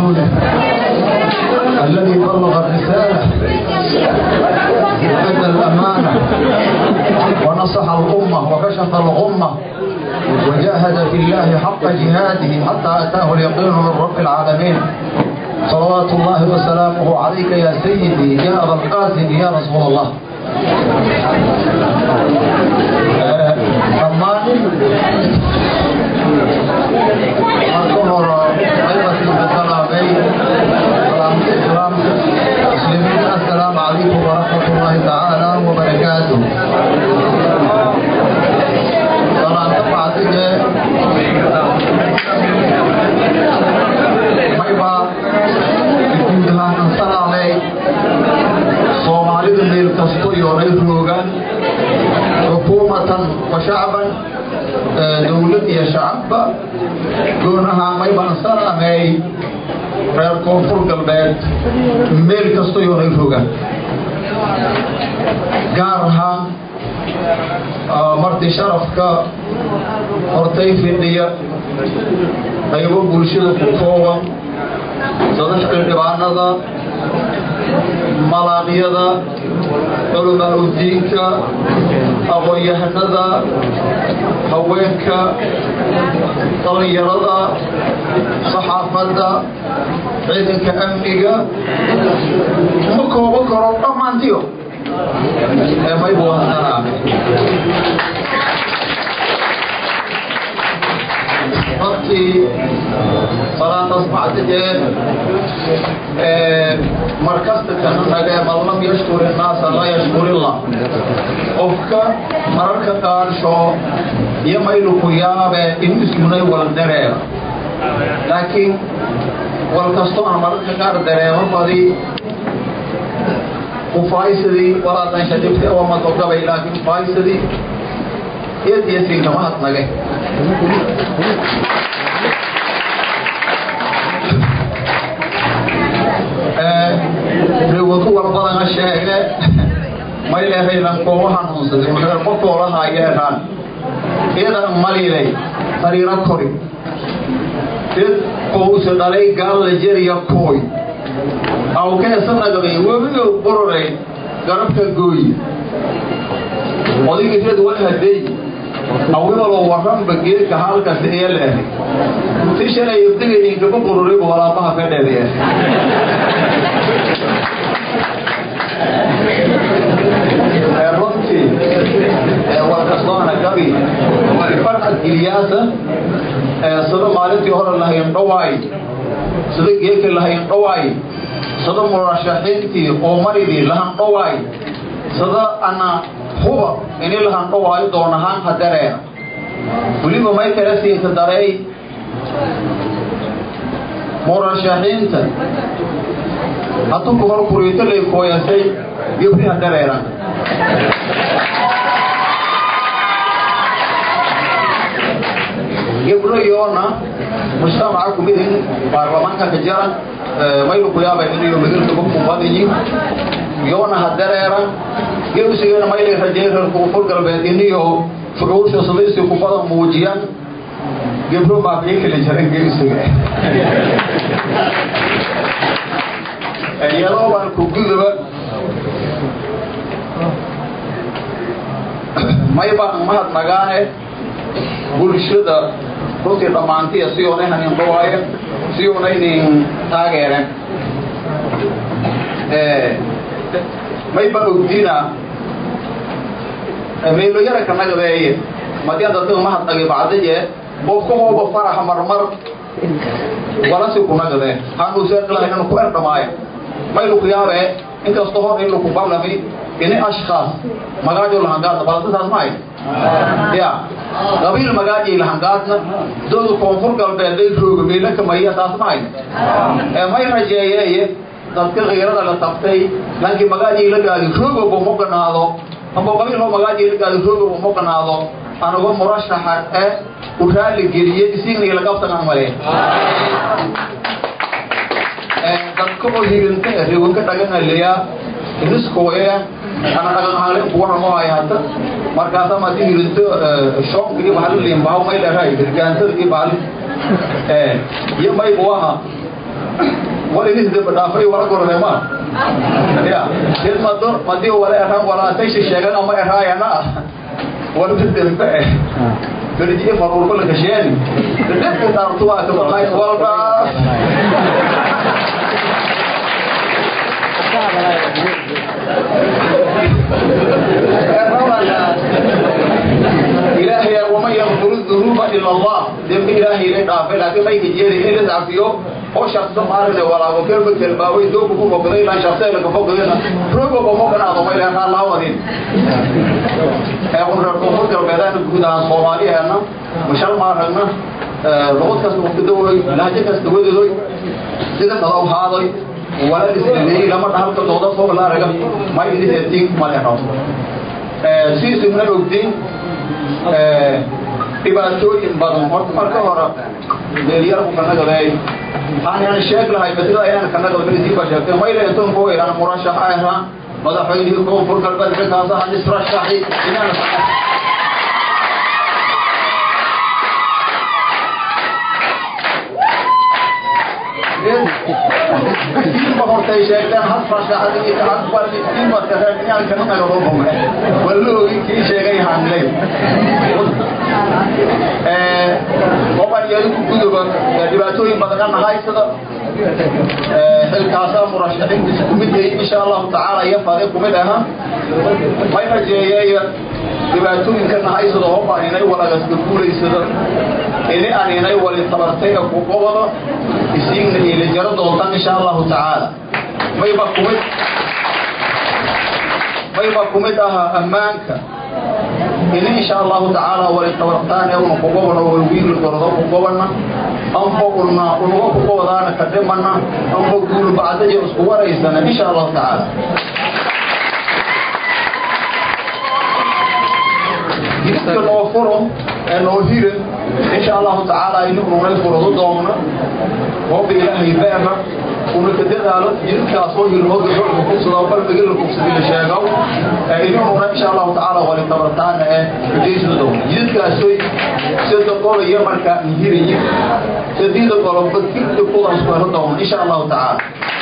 ورسوله الذي بلغ الرسالة وأدى الأمانة ونصح الأمة وكشف الغمة وجاهد في الله حق جهاده حتى أتاه اليقين من رب العالمين صلوات الله وسلامه عليك يا سيدي يا أبا القاسم يا رسول الله dhammaan marka hore qaybatiisa salaamay salaamta islaamka muslimiin assalaamu calaykum waraxmat ullaahi tacaala wabarakaatu salaanta bacdige mayba guud ahaan salaamay soomaalida meel kasto yoonay roogaan xukuumatan wa shacban dowlad iyo shacabba goon ahaan maybaan salaamay reer koonfur galbeed meel kasto yoonay roogaan gaar ahaan marti sharafka hortay fidhiya qaybo bulshada ku kooban sadax xildhibaanada malaaqyada culamaa udiinka aqoon-yahanada haweenka dhallinyarada saxaafadda ciidanka amniga ma koobo karo dhammaantiyo ee maybu hasanaa runtii salaataas bacdigee markasta kananage man lam yashkur innaasa laa yashkurillah qofka mararka qaarsho iyo maylu ku yaabe in iskunay wal dareema laakiin wal kastoo aan mararka qaar dareemo badi ufaayisadii walaadan shadibte oo madogabay laakiin ufaayisadii iyad iyo sinkama hadnage riwadu walbadana sheege may leehaynan kooba hanuunsaday reer qokoolaha yeedhaan iyadan malilay sariiro kori id qowse dhalay gaalla jeriya kooy awkeesa nagday webigo bororay garabka gooyi odigii reed walhaday awilalo waranba geedka halkas ee leehay si shalay ibdigayninkaba bururiba walaabaha ka dheedeya runtii warkastoona gabi farxad giliyaasa sida maalintii hore lahayn dhawaay sida geedka lahayn dhawaay sida murashaxiintii oo maridii lahan dhawaay sida ana huba ini lahan dhawaayo doonahaan hadareena weliba may kala siinka dareey murashaxiinta hadduu hor kuriito lay kooyasay gebri hadareena gebro yoona mujtamaca kumid in baarlamaanka ka jaran maylu ku yaaba inayo magalka ku badiyi yoona hadareera gewsigana maylay rajay reer koonfur galbeed iniyo fucuusha sadaysi ku badan muujiyaan gebro baabiyo kala jaran gewsiga iyadoo baan ku gudaba may baan mahadnagaane bulshada runtii dhammaantiya si oonay hanin dhawaaye si oonaynin taageeren may baan ogdiina meelo yara ka nagdeeye madian dadka mahadnagi bacdaye qofka hooba faraxa marmar walasi ku nagde hanuuseeqlahaynanu ku erdhamaayo maylu ku yaabe inkastoo hor in laku balami ini ashkaas magaajo lahangaadna balasisaas mahay ya qabiil magaajay lahangaadna dooda koonfur galbeed bay rooga meela kamaya taas mahay may rajeeyeeye dadka kiirada la tabtay laakiin magaajay la gaadi roogaba ma ganaado amba qabiiloo magaajay la gaadi roogaba ma ganaado anuga murashaxa ee u raali geliye isigna lagabtagan male dadka oo hirinta riwanka dhaganaleyaa iniskooya ana dhagan halen kuwana mo ay hata markaasa madi hirinto shoonka iyo bahal liimbahaw may leedahay hirgaansada iyo bahal iyo may buaha wal inis daba dhaafay wala gorode ma ya dad mado madi wala eraan walaatay sheegan ama eraayana wala dadba eh berji farul kul kasheen dadka taartu waa ka baxay walba إلهي ومن يغفر الذنوب إلا الله ذنب إلهي لك عافي لكن ما يجيري إلا تعفيه oo shakhsi maarne walaago kelba kelbaaway doobu ku foqday la shakhsi la foqdayna rogo ko foqna ado may leeyahay Allah wadin ee on rarko ko galbeedana guud ahaan Soomaaliyeena mashal maaragna luqad kasta waqti daway lahja kasta wadadoy sida qadaw haaday wala isleeyay lama dhahalka dooda fooq la raga may idin ma leeyahay ee si sumna ogtiin ee dhibaatooyin badan horta marka hore meelyar ku kana gaday waxaan sheeg lahay badida ayaan kana gaday bisi ba sheegtay ma ilaa intuu boo iraan murashax ah madaxweynihii koonfur galbeedka kaasa aan israshaxay inaan ma hortay sheegtaan had farshaxadii had barni imadka reerkiyaan kana naga loo bome waloogi kii sheegay hanley qofan yadu ku guduba dhibaatooyin badan ka nahay sida xilkaasa murashaxiintiisa kumid yahay insha allahu tacaala iyo fade kumid aha may rajeeyay dhibaatooyinka nahay sida hoba inay walagaska guulaysado ini aan inay wali tabartay ku qobado isiigna ila jaro doontaan insha allahu tacaala mayba kumid mayba kumid aha ammaanka ini insha allahu tacaala wali tabartaan ee una kugobano walwiili gordo kugobana anfo una unuga kugobadaana ka dhimana anfo guul bacdayo isku waraysana insha allahu tacaala jidka noo furo ee noo hire insha allahu tacaala ini ununay furado doomna hooba ilaahay beerna una ka dadaalo jidkaas oo hilmo gabadha kugsado qalbiga la kugsadi la sheego ini ununa insha allahu tacaala wali tabartaana ee ujeysada doomna jidkaasoy sida qolaya markaa hirayi sadida qoloba kidda kudaas ku helo doomna insha allahu tacaala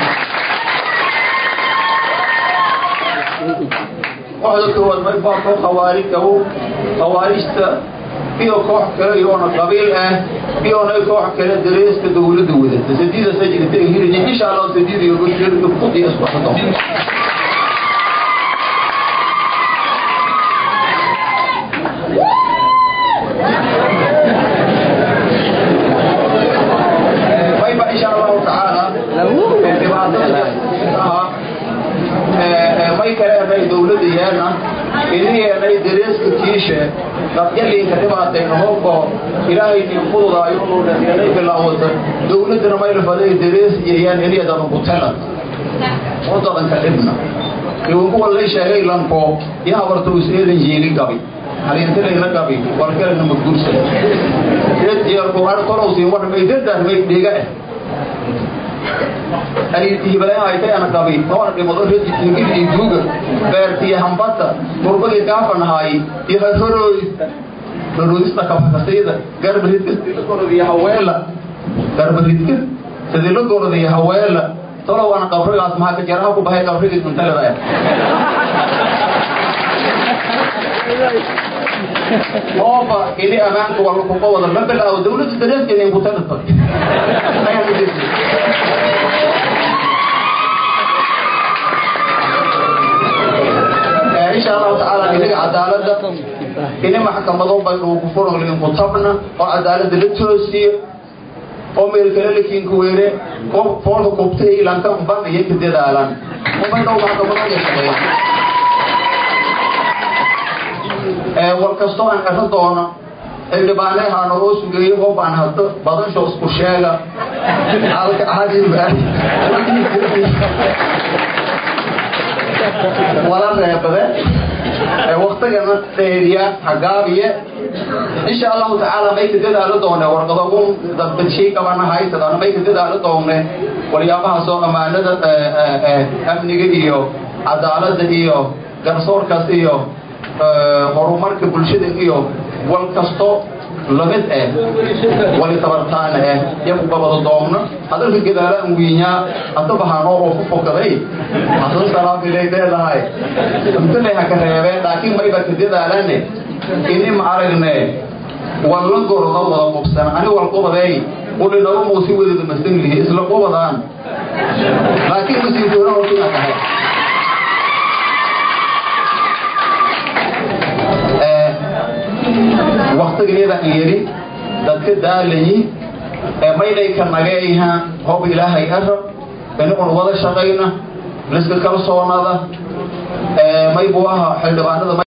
kooxda koowaad may baa koo khawaarij aho khawaarijta iyo koox kale iyoona qabiil ah iyoona koox kale dareeska dawladda wadata sadiida sajirta hirija insha allah sadiida iyo gurjeedka fudi isku xado mayba insha allahu tacaala may kale anay dawladda yeelna idineenay dareeska kiishe dadyalinka dhibaatayna hobko ilaahay nin fududaayo uu dhaneenay bilaawata dawladdana mayla faday darees iyayaan eliyadana kutela wadadanka dhibna iwankuwa lay sheegay lanko iyo habarta useedan jeeli gabi halintilayna gabi walgalana magursa jeelku har kolowsiin wadhamay dadahmay dhiga eh ariirtihibaleehaytay ana qabi toona dhimado rejitihigil iyo duuga beertiyo hambata murbagii gaafanahaay iyo harhorooy haroodista kabakasayda garbaridka sidii la gorodiyo haweela garbaridka sidii la gorodiyo haweela tolow ana qabrigaas maxaa ka jaraha ku bahay qabrigii cuntalada ooba ini amaanka waa lakuqa wada la bilaawo dawladda dareeskeena in kutalata insha allahu tacaala inaga cadaalada ini maxkamado baynuuku furan ku tabna oo cadaalada la toosiyo oo meel kale lakiinka weere foolka kubtay lanka ban iyo ka dadaalan ubaydhow maxkamado ka shaqeeya war kastoo aan ero doono xildhibaanehaana oo sugeeyo hoobaan haddo badansho isku sheega halka cadiba wala reebade waktigana dheeriya hagaabiye insha allahu tacaala may ka dadaalo doone warqadogu dadbadshay qabana haysadana may ka dadaalo doone walyaabahaasoo ammaanada amniga iyo cadaalada iyo garsoorkaas iyo horumarka bulshada iyo wal kasto lamid eh wali tabartaana eh yaku qabado doomna hadalka gadaalaan wiinyaa atabahanoo oo ku fokaday hasan salaabilay leedahay intanay haka reebeen laakiin mayba ka dadaalane ini ma aragne walla gorda wada qubsan ani wal qubadeey ulinaba muusi wadada masanglihi isla qubadaan laakiin masiintoona hortina tahay waktigeeda yeri dadka daalayi maydhayka nageeyha hob ilaahay arab inun wada shaqayna liska kalsoonada maybu aha xildhibaanada